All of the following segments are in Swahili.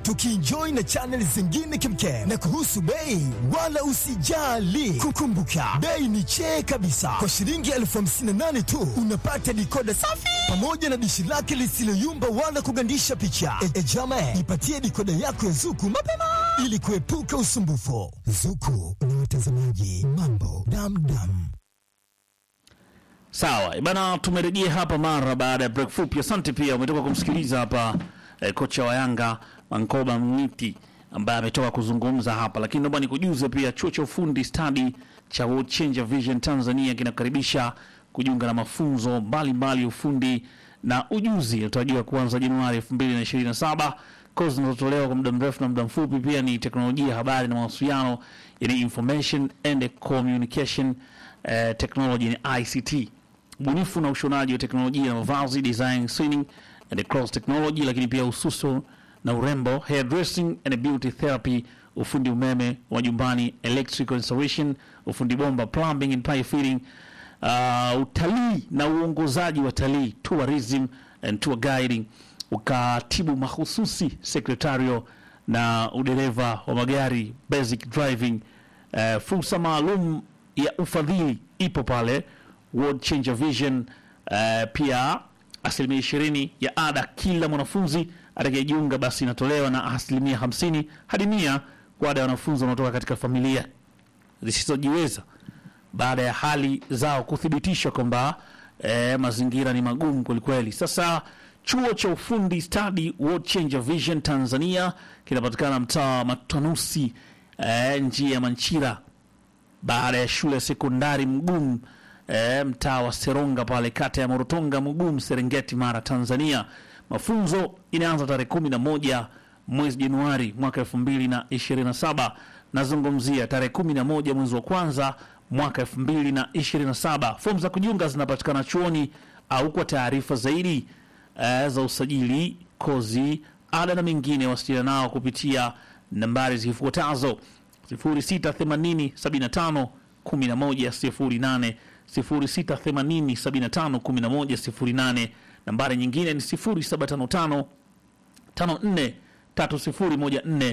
tukienjoy na channel zingine kemkem. Na kuhusu bei, wala usijali, kukumbuka bei ni chee kabisa. Kwa shilingi elfu hamsini na nane tu unapata dikoda safi pamoja na dishi lake lisiloyumba wala kugandisha picha. E, e jame, ipatie dikoda yako ya Zuku mapema ili kuepuka usumbufu. Zuku na watazamaji mambo damdam. Sawa bana, tumerejea hapa mara baada ya break fupi. Asante pia, umetoka kumsikiliza hapa eh, kocha wa Yanga Mankoba Mniti ambaye ametoka kuzungumza hapa, lakini naomba nikujuze pia chuo cha ufundi stadi cha World Changer Vision Tanzania kinakaribisha kujiunga na mafunzo mbalimbali ya ufundi na ujuzi yatarajiwa kuanza Januari 2027. Kozi zinazotolewa kwa muda mrefu na muda mfupi pia ni teknolojia, habari na mawasiliano, yani information and communication eh, technology ni ICT, ubunifu na ushonaji wa teknolojia na mavazi, design, sewing and cross technology, lakini pia ususo na urembo, hairdressing and beauty therapy, ufundi umeme wa nyumbani, electrical installation, ufundi bomba, plumbing and pipe fitting, uh, utalii na uongozaji wa talii, tourism and tour guiding, ukatibu mahususi, secretarial na udereva wa magari, basic driving, uh, fursa maalum ya ufadhili ipo pale World Changer Vision. Uh, pia asilimia ishirini ya ada kila mwanafunzi atakayejiunga basi inatolewa na asilimia hamsini hadi mia kwa ada ya wanafunzi wanaotoka katika familia zisizojiweza baada ya hali zao kuthibitishwa kwamba eh, mazingira ni magumu kwelikweli. Sasa chuo cha ufundi stadi World Changer Vision Tanzania kinapatikana mtaa wa Matanusi, eh, njia ya Manchira baada ya shule ya sekondari Mgumu e, mtaa wa Seronga pale kata ya Morotonga Mgumu, Serengeti, Mara, Tanzania. Mafunzo inaanza tarehe kumi na moja mwezi Januari mwaka elfu mbili na ishirini na saba. Nazungumzia tarehe kumi na moja mwezi wa kwanza mwaka elfu mbili na ishirini na saba. Fomu za kujiunga zinapatikana chuoni au kwa taarifa zaidi e, za usajili, kozi, ada na mengine, wasiliana nao kupitia nambari zifuatazo 0680 75 11 08 0680 75 11 nambari nyingine ni 0755 54 3014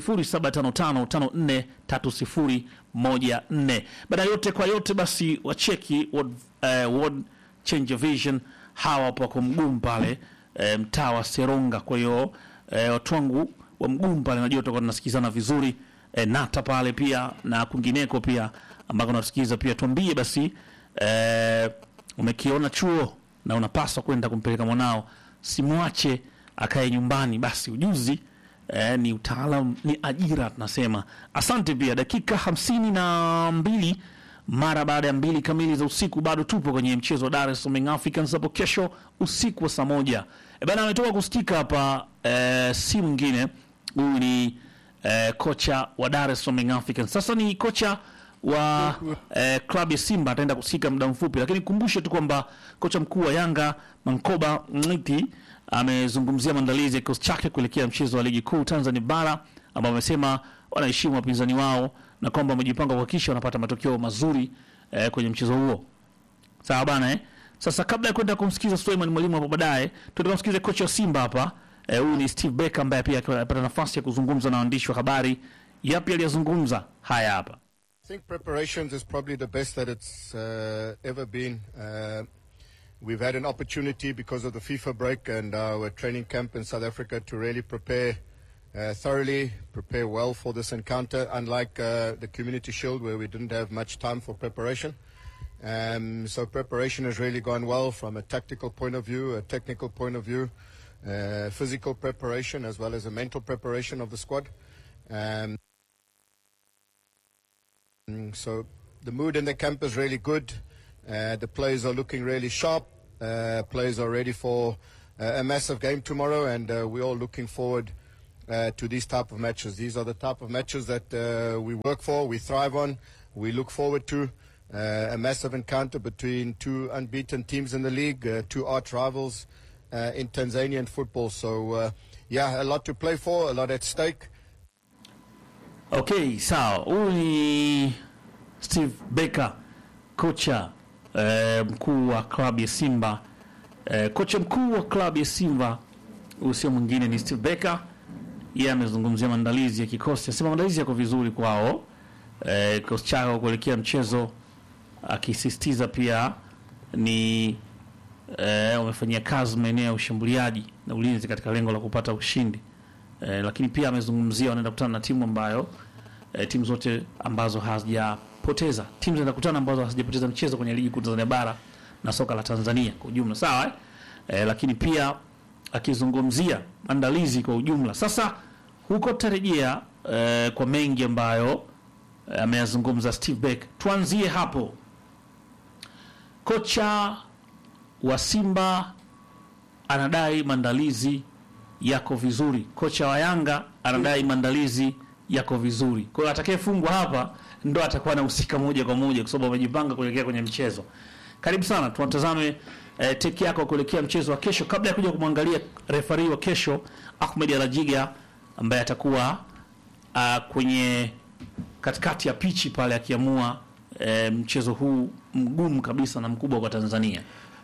0755 54 3014. Baada yote kwa yote, basi wacheki World, uh, World Change Vision hawa wapo wako mgumu pale eh, mtaa wa Seronga. Kwa hiyo eh, watu wangu wa mgumu pale, najua tutakuwa tunasikizana vizuri eh, nata pale pia na kwingineko pia ambako unasikiza pia, tuambie basi eh, umekiona chuo na unapaswa kwenda kumpeleka mwanao, simwache akae nyumbani. Basi ujuzi eh, ni utaalam, ni ajira tunasema. Asante pia, dakika hamsini na mbili mara baada ya mbili kamili za usiku, bado tupo kwenye mchezo wa Dar es Salaam Young Africans hapo kesho usiku wa saa moja. E bana, ametoka kusikika hapa eh, si mwingine huyu ni eh, kocha wa Dar es Salaam Young Africans. Sasa ni kocha wa eh, klabu ya Simba ataenda kusikika muda mfupi, lakini kumbushe tu kwamba kocha mkuu wa Yanga Mankoba Mniti amezungumzia maandalizi ya kikosi chake kuelekea mchezo wa ligi kuu Tanzania bara ambao amesema wanaheshimu wapinzani wao na kwamba wamejipanga kuhakikisha wanapata matokeo mazuri eh, kwenye mchezo huo. Sawa bana eh? Sasa kabla ya kwenda kumsikiza Suleiman Mwalimu hapo baadaye, tutamsikiza kocha wa Simba hapa eh, huyu ni Steve Becker ambaye pia amepata nafasi ya kuzungumza na waandishi wa habari. Yapi aliyozungumza? Haya hapa. I think preparations is probably the best that it's uh, ever been. Uh, we've had an opportunity because of the FIFA break and our training camp in South Africa to really prepare uh, thoroughly, prepare well for this encounter, unlike uh, the Community Shield where we didn't have much time for preparation. Um, so preparation has really gone well from a tactical point of view, a technical point of view, uh, physical preparation as well as a mental preparation of the squad. Um, Mm, So the mood in the camp is really good. Uh, the players are looking really sharp. Uh, players are ready for uh, a massive game tomorrow, and uh, we're all looking forward uh, to these type of matches. These are the type of matches that uh, we work for, we thrive on, we look forward to. Uh, a massive encounter between two unbeaten teams in the league, uh, two arch rivals uh, in Tanzanian football. So, uh, yeah, a lot to play for, a lot at stake. Okay, sawa. Huyu ni Steve Becker, kocha eh, mkuu wa klabu ya Simba. Eh, kocha mkuu wa klabu ya Simba huyu sio mwingine ni Steve Becker yeye amezungumzia maandalizi ya kikosi, asema maandalizi yako vizuri kwao, eh, kikosi chao kuelekea mchezo, akisisitiza pia ni eh, wamefanyia kazi maeneo ya ushambuliaji na ulinzi katika lengo la kupata ushindi eh, lakini pia amezungumzia wanaenda kukutana na timu ambayo eh, timu zote ambazo hazijapoteza timu zinaenda kukutana ambazo hazijapoteza mchezo kwenye ligi kuu Tanzania bara na soka la Tanzania kwa ujumla, sawa eh? Eh, lakini pia akizungumzia maandalizi kwa ujumla. Sasa huko tarejea eh, kwa mengi ambayo eh, ameyazungumza Steve Beck. Tuanzie hapo, kocha wa Simba anadai maandalizi yako vizuri, kocha wa Yanga anadai maandalizi yako vizuri. Kwa hiyo atakayefungwa hapa ndo atakuwa anahusika moja kwa moja, kwa sababu amejipanga kuelekea kwenye mchezo. Karibu sana, tunatazame eh, teki yako kuelekea mchezo wa kesho, kabla ya kuja kumwangalia refari wa kesho Ahmed Alajiga ambaye atakuwa uh, kwenye katikati ya pichi pale akiamua eh, mchezo huu mgumu kabisa na mkubwa kwa Tanzania.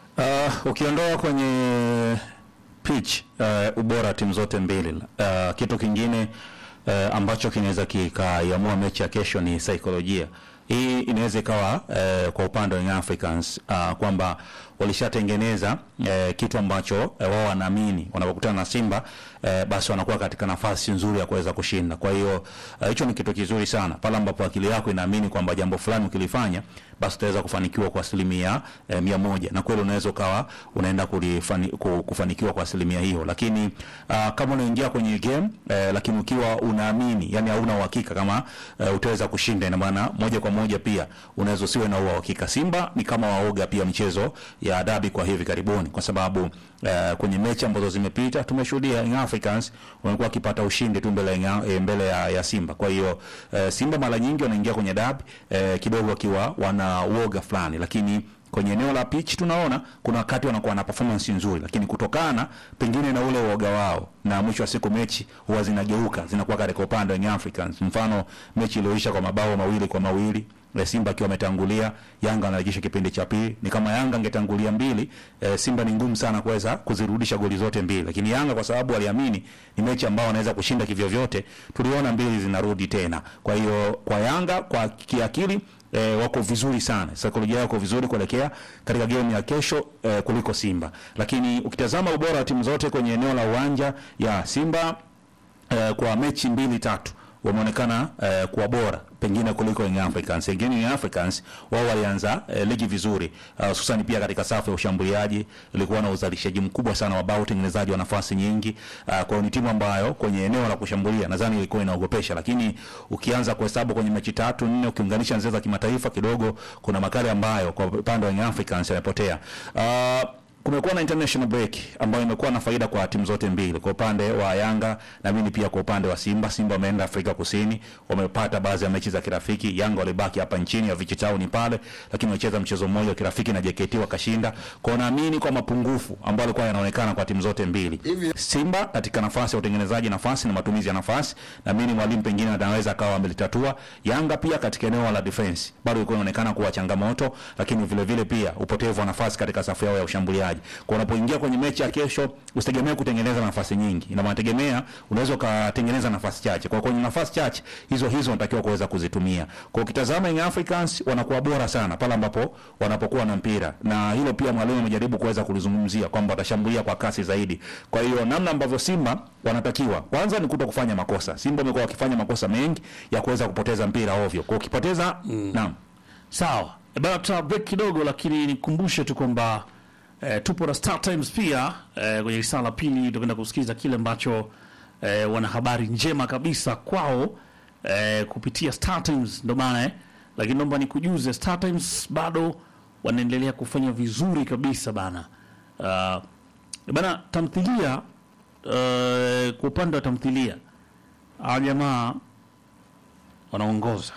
Uh, ukiondoa kwenye pitch uh, ubora wa timu zote mbili uh, kitu kingine uh, ambacho kinaweza kikaiamua mechi ya kesho ni saikolojia. Hii inaweza ikawa uh, kwa upande wa Young Africans uh, kwamba walishatengeneza uh, kitu ambacho uh, wao wanaamini wanapokutana na Simba uh, basi wanakuwa katika nafasi nzuri ya kuweza kushinda. Kwa hiyo uh, hicho ni kitu kizuri sana pale ambapo akili yako inaamini kwamba jambo fulani ukilifanya basi utaweza kufanikiwa kwa asilimia eh, mia moja na kweli unaweza ukawa unaenda kulifani, ku- kufanikiwa kwa asilimia hiyo, lakini uh, kama unaingia kwenye game eh, lakini ukiwa unaamini yani hauna uhakika kama eh, utaweza kushinda, ina maana moja kwa moja pia unaweza usiwe na uhakika. Simba ni kama waoga pia michezo ya dabi kwa hivi karibuni, kwa sababu eh, kwenye mechi ambazo zimepita tumeshuhudia Young Africans wamekuwa wakipata ushindi tu mbele ya, eh, mbele ya, ya Simba. Kwa hiyo eh, Simba mara nyingi wanaingia kwenye dabi eh, kidogo wakiwa wana uoga fulani, lakini kwenye eneo la pitch tunaona kuna wakati wanakuwa na performance nzuri, lakini kutokana pengine na ule uoga wao, na mwisho wa siku mechi huwa zinageuka zinakuwa katika upande wa Young Africans. Mfano mechi iliyoisha kwa mabao mawili kwa mawili eh, Simba akiwa ametangulia, Yanga anarejesha kipindi cha pili. Ni kama Yanga angetangulia mbili, eh, Simba ni ngumu sana kuweza kuzirudisha goli zote mbili, lakini Yanga kwa sababu waliamini ni mechi ambao wanaweza kushinda kivyo vyote, tuliona mbili zinarudi tena. Kwa hiyo kwa Yanga kwa kiakili E, wako vizuri sana, saikolojia yako vizuri kuelekea katika game ya kesho e, kuliko Simba. Lakini ukitazama ubora wa timu zote kwenye eneo la uwanja ya Simba e, kwa mechi mbili tatu wameonekana eh, kuwa bora pengine kuliko Young Africans. Wengine Young Africans wao walianza eh, ligi vizuri uh, hususan pia katika safu ya ushambuliaji ilikuwa na uzalishaji mkubwa sana wa bao, utengenezaji wa nafasi nyingi uh, kwa hiyo ni timu ambayo kwenye eneo la kushambulia nadhani ilikuwa inaogopesha, lakini ukianza kuhesabu kwenye mechi tatu nne, ukiunganisha nzee za kimataifa kidogo, kuna makali ambayo kwa upande wa Young Africans yamepotea uh, kumekuwa na international break ambayo imekuwa na faida kwa timu zote mbili, kwa upande wa Yanga na mimi pia kwa upande wa Simba. Simba wameenda Afrika Kusini, wamepata baadhi ya mechi za kirafiki. Yanga walibaki hapa nchini ya Vichi Town pale, lakini walicheza mchezo mmoja wa kirafiki na JKT wakashinda. Kwa hiyo naamini kwa mapungufu ambayo yalikuwa yanaonekana kwa timu zote mbili, Simba katika nafasi ya utengenezaji nafasi na matumizi ya nafasi, naamini mwalimu pengine anaweza akawa amelitatua. Yanga pia katika eneo la defense bado ilikuwa inaonekana kuwa changamoto, lakini vile vile pia upotevu wa nafasi katika safu yao ya ushambuliaji. Kwa unapoingia kwenye mechi ya kesho, usitegemee kutengeneza nafasi nyingi, ina maana tegemea unaweza ukatengeneza nafasi chache. Kwa kwenye nafasi chache hizo hizo unatakiwa kuweza kuzitumia. Kwa ukitazama Young Africans wanakuwa bora sana pale ambapo wanapokuwa na mpira, na hilo pia mwalimu amejaribu kuweza kulizungumzia kwamba watashambulia kwa kasi zaidi. Kwa hiyo namna ambavyo Simba wanatakiwa kwanza ni kuto kufanya makosa. Simba wamekuwa wakifanya makosa mengi ya kuweza kupoteza mpira ovyo. Kwa ukipoteza mm. naam Sawa E bana, tuta break kidogo, lakini nikumbushe tu kwamba eh, tupo na Star Times pia eh, kwenye risala la pili tutakwenda kusikiliza kile ambacho eh, wana habari njema kabisa kwao eh, kupitia Star Times, ndo maana eh, lakini naomba nikujuze Star Times bado wanaendelea kufanya vizuri kabisa bana. Uh, bana tamthilia uh, kwa upande wa tamthilia hawa jamaa wanaongoza